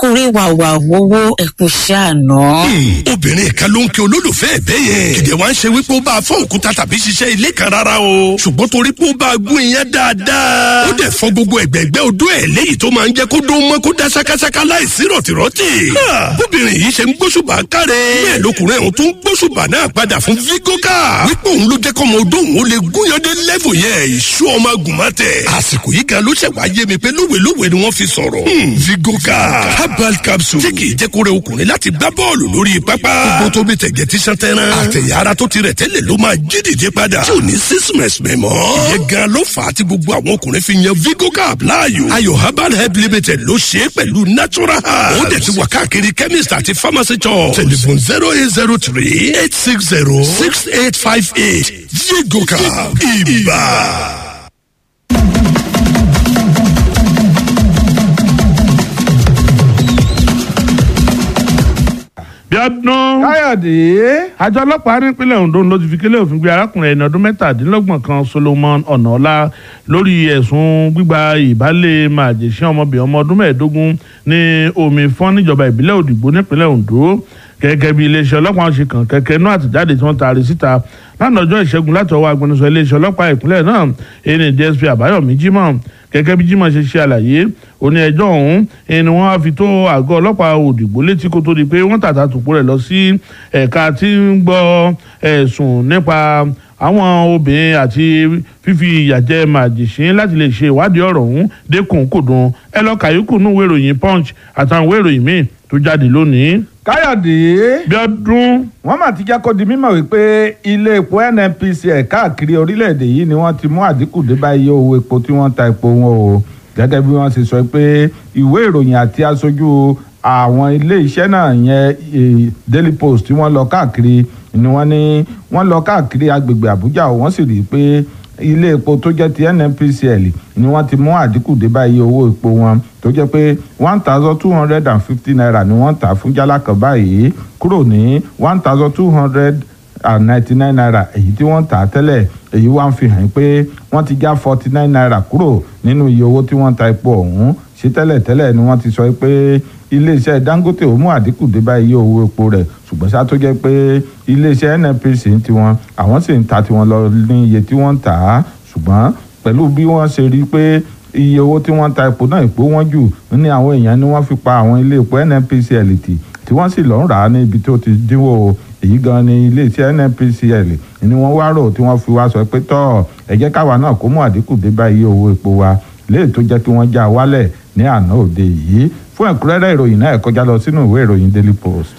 ọkùnrin wàwà wowó ẹkùn ṣàánú. obìnrin kan ló ń kí olólùfẹ́ ẹ̀ bẹ́ẹ̀ yẹn kìdẹ̀ wá ń ṣe wípé ó bá a fọ́ òkúta tàbí ṣiṣẹ́ ilé kan rárá o ṣùgbọ́n torí pé ó bá a gún iyán dáadáa ó dẹ̀ fọ́ gbogbo ẹ̀gbẹ́gbẹ́ odó ẹ̀ léyìí tó máa ń jẹ́ kó dó mọ́ kó dá ṣákáṣáká láìsí rọ̀tìrọ̀tì. bóbìnrin yìí ṣe ń gbóṣùbà káre bẹ́ẹ̀ lọkùnrin ọ̀hún tún gbóṣùbà náà padà fún vigoka wípé òun ló jẹ́ kọ́mọ odó òun ó lè gúnyandé lẹ́fù yẹn ìṣú ọmọ agùnmọ́tẹ̀ àsìkò yìí kan ló ṣẹ̀ wá yé mi pé lówelówe ni wọ́n fi sọ̀rọ̀ vigoka herbal capsule tí kì í jẹ́ kó rẹ ọkùnrin láti gbá bọ́ọ̀lù lórí pápá gbogbo tó bí tẹ̀gẹ̀ tí sàn tẹ́ran àtẹ̀yà ara tó ti rẹ̀ tẹ́lẹ̀ ló máa jí dìde padà tí ò ní sísìmẹ̀sì mẹ́mọ́ ìyẹn gan ló fà á tí gbogbo àwọn ọkùnrin fi yan vigoka láàyò ayò herbal help limited ló ṣe é pẹ̀lú natural herbs ó dẹ̀ ti wà káàkiri chemist àti pharmacy shop telephone zero eight zero three eight six zero six eight five eight vigoka ibà. bíọ́dún. káyọ̀dé. àjọ ọlọ́pàá nípínlẹ̀ ondo ló ti fi kélé òfin gbé arákùnrin ẹni ọdún mẹ́tàdínlọ́gbọ̀n kan solomon ọ̀nàọ́lá lórí ẹ̀sùn gbígba ìbálẹ̀ màjèṣẹ́ ọmọbìnrin ọmọ ọdún mẹ́ẹ̀ẹ́dógún ní omi fọ́n níjọba ìbílẹ̀ òdìgbò nípínlẹ̀ ondo gẹ́gẹ́ bí iléeṣẹ́ ọlọ́pàá ṣe kàn kẹ́kẹ́ inú àtìjáde tí wọ́n taari síta lánàá ọjọ́ ìṣẹ́gun láti ọwọ́ agbẹnusọ iléeṣẹ́ ọlọ́pàá ìpínlẹ̀ náà ẹni dsp àbáyọ̀mí jimoh gẹ́gẹ́ bí jimoh ṣe ṣe àlàyé òní ẹjọ́ ọ̀hún ẹni wọ́n á fi tó àgọ́ ọlọ́pàá òdìgbò létí kó tó di pé wọ́n tàtà tòpó rẹ̀ lọ sí ẹ̀ka tí ń gbọ́ ẹ̀sùn nípa àwọn obìnrin àti fífi ìyàjẹ màjèṣín láti lè ṣe ìwádìí ọ̀rọ̀ ọ̀hún dẹ́kun kòdùn ẹ lọ kàyékù nínú ìwé ìròyìn punch àtàwọn ìwé ìròyìn míì tó jáde lónìí. káyọ̀dé. bíọ́dún. wọ́n mà ti jẹ́ kó di mímọ̀ wípé ilé epo nnpc ẹ̀ káàkiri orílẹ̀-èdè yìí ni wọ́n ti mú àdínkù dé bá iye owó epo tí wọ́n ta epo wọn o gẹ́gẹ́ bí wọ́n ṣe sọ pé ìwé ìròyìn àti aṣojú àwọn ilé iṣẹ́ náà yẹn daily post tí wọ́n lọ káàkiri ni wọ́n ní wọ́n lọ káàkiri agbègbè àbújá wọ́n sì rí i pé ilé epo tó jẹ́ ti nnpcl ni wọ́n ti mú àdínkù dé bá iye owó epo wọn tó jẹ́ pé one thousand two hundred and fifty naira ni wọ́n tà fún jálá kan báyìí kúrò ní one thousand two hundred and ninety nine naira èyí tí wọ́n tà á tẹ́lẹ̀ èyí wá ń fi hàn pé wọ́n ti já forty nine naira kúrò nínú iye owó tí wọ́n ta epo ọ̀hún ṣé tẹ́lẹ̀ tẹ́lẹ̀ ni wọ́n ti sọ pé iléeṣẹ́ dangote ó mú àdínkù dé bá iye owó epo rẹ̀ ṣùgbọ́n ṣá tó jẹ́ pé iléeṣẹ́ nnpc ń tiwọn àwọn sì ń ta tiwọn lọ ní iye tí wọ́n ń tà á ṣùgbọ́n pẹ̀lú bí wọ́n ṣe rí pé iye owó tí wọ́n ta epo náà epo wọ́n jù ní àwọn èèyàn ni wọ́n fi pa àwọn ilé epo nnpcl tì tí wọ́n sì lọ́ọ́ rà á ní ibi tó ti dínwó èyí gan ni iléeṣẹ́ nnpcl ni wọ́n wá rò tí wọ́n fi wá sọ pé tọ́ ẹ jẹ́ káwa náà kó mú àdínkù dé bá iye owó epo wa léè tó jẹ́ kí wọ́n já wálẹ̀ ní àná òde yìí fún ẹ̀kúnrẹ́rẹ́ ìròyìn náà ẹ kọjá lọ sínú ìwé ìròyìn daily post.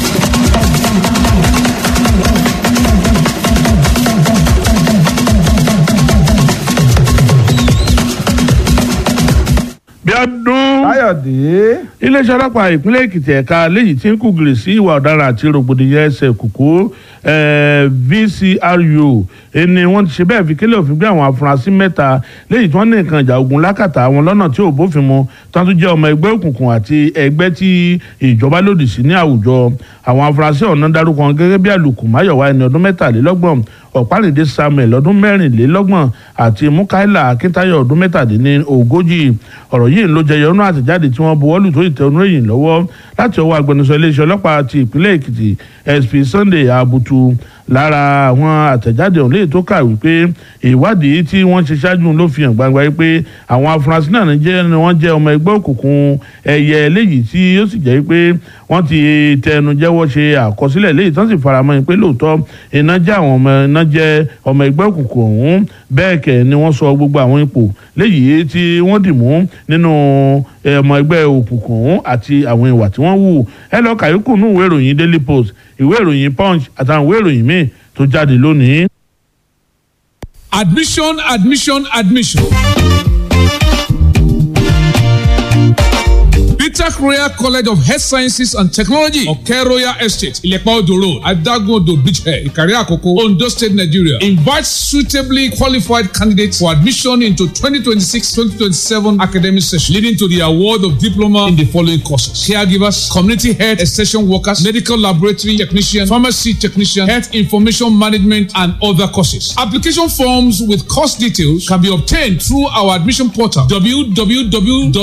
bíọ́dún. káyọ̀dé. iléeṣẹ́ ọlọ́pàá ìpínlẹ̀ èkìtì ẹ̀ka léyìí tí ń kúgìrì sí ìwà ọ̀daràn àti rògbòdìyàn ẹsẹ̀ kùkú vcru ẹni wọ́n ti ṣe bẹ́ẹ̀ fi kílẹ̀ òfin gbé àwọn afurasí mẹ́ta léyìí tí wọ́n ní nǹkan ìjà ogun lákàtà àwọn lọ́nà tí ò bófin mu tí wọ́n tún jẹ́ ọmọ ẹgbẹ́ òkùnkùn àti ẹgbẹ́ tí ìjọba lòdì sí ní àwùjọ àwọn afurasí ọ̀nà dárúkọ gẹ́gẹ́ bí àlùkù máyọ̀wá ẹni ọdún mẹ́tàlélọ́gbọ̀n ọ̀pálẹ̀dẹ̀ samuel ọdún mẹ́rìnlélọ́gbọ̀n àti mukaila akíntayọ̀ ọdún mẹ́tàdínní ogójì ọ̀rọ̀ yìí ló jẹyọ nínú àtẹ̀jáde tí wọ́n buwọ́lù tó ìtẹ̀wọ́nú èyìn lọ́wọ́ láti ọwọ́ agbẹnusọ iléeṣẹ́ ọlọ́pàá ti ìpínlẹ̀ èkìtì sp sunday abutu lára àwọn àtẹ̀jáde ọ̀hún léyìí tó kà wípé ìwádìí tí wọ́n ṣe ṣáájú ló fi hàn gbangba wípé àwọn afurasí náà ní jẹ́ ni wọ́n jẹ́ ọmọ ẹgbẹ́ òkùnkùn ẹ̀yẹ léyìí tí ó sì jẹ́ pé wọ́n ti tẹnu jẹ́wọ́ ṣe àkọsílẹ̀ léyìí tán sì faramọ́ yín pé lóòótọ́ iná jẹ́ àwọn ọmọ iná jẹ́ ọmọ ẹgbẹ́ òkùnkùn ọ̀hún bẹ́ẹ̀ kẹ̀ ni wọ́n sọ gbogbo àwọn ipò léyìí tí wọ́n dì mú nínú ọmọ ẹgbẹ́ òkùnkùn ọ̀hún àti àwọn ìwà tí wọ́n wù ẹ lọ kàyókù nínú ìwé ìròyìn daily post ìwé ìròyìn punch àtàwọn ìwé ìròyìn míì tó jáde lónìí. admission admission admission. Peter Royal College of Health Sciences and Technology, Oke Royal Estate, Ilepa Odo Road, Adagodo Beachhead, Ikari Akoko, Ondo State, Nigeria. Invites suitably qualified candidates for admission into 2026-2027 academic session, leading to the award of diploma in the following courses: caregivers, community health extension workers, medical laboratory technician, pharmacy technician, health information management, and other courses. Application forms with course details can be obtained through our admission portal www